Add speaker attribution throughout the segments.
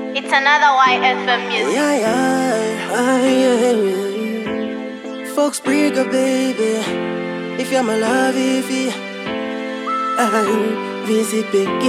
Speaker 1: It's another YFM music.
Speaker 2: Yeah, yeah, ah, yeah, yeah. Folks break up, baby. If you're my love, if you I'm visit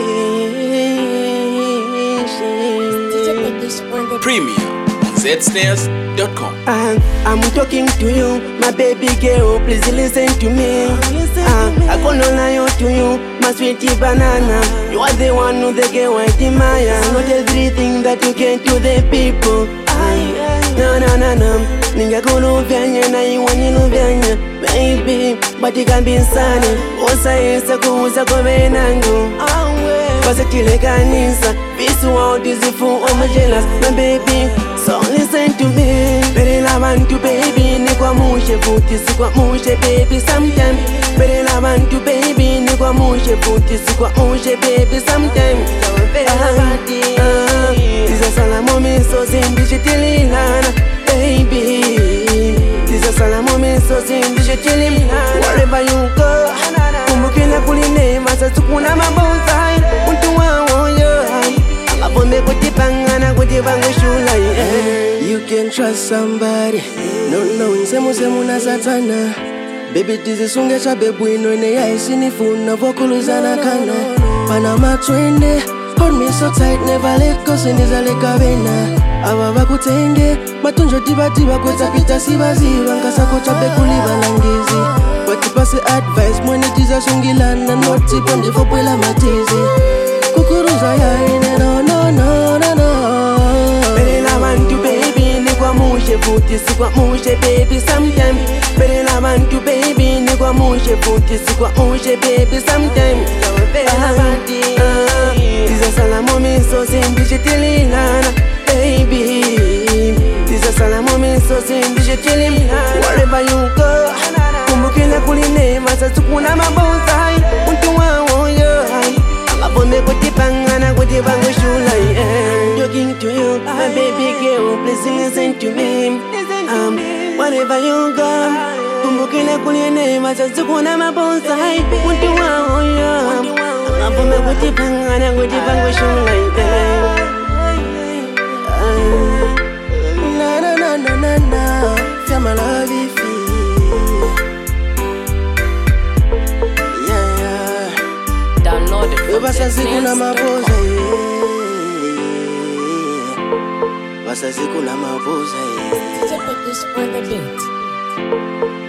Speaker 2: vacation.
Speaker 3: Premium on zstairs.com.
Speaker 2: And I'm talking to you, my baby girl. Please listen to me. Ah, I gonna lie to you, my sweetie banana. You are the one who the girl I admire. Not everything that you can to the people. Ay, no, no, no, no. ningakuluvyanyi na iwe niluvyanya baby batikambinsani usayesa kuuza kovenangu pasatilekanisa visuwautizifu omajelas my baby so listen to me belela bantu baby nikwamushe futhi sikwamushe baby sometime belela bantu baby nikwamushe futhi sikwamushe baby sometime tizasala momisozi ndishitililana baby tizasala momisozi ndishitililana wherever you go kumbukila kulineva sasukuna mabonsai muntu wawoyo abone kutipangana kutipangushula you can trust somebody no no nsemusemu na satana Baby tizisunge chabe bwino ine yaisinifuna vokuluzana kana pana matwende Hold me so tight never let go sinizaleka bena aba bakutenge matunjo tibatiba kwetapita sibaziba nkasako chabe kulibalangizi batipase advice mwene tizasungilana notipo ndifopwela matizi kukuruza yaine no no no no no belela bantu baby nikwamushe futhi sikwamushe baby sometime belela bantu baby nikwamushe futhi sikwamushe baby sometime tizasala momisozi ndishitililana baby tizasala momisozi ndishitililana wherever you go kumbukila kulineva sasukuna mabonsai muntu wawoyo abone kutipangana kutipangushula talking to you my baby girl please listen to me um, wherever you go kumbukila kulineva sasukuna mabonsai muntu wawoyo abone kutipangana kutipangushula na na na na na na feel my love if yeah yeah
Speaker 4: Download it from
Speaker 2: basazikuna mapoza
Speaker 4: zstairs.com.
Speaker 2: basazikuna mapoza
Speaker 5: Typically on the beat.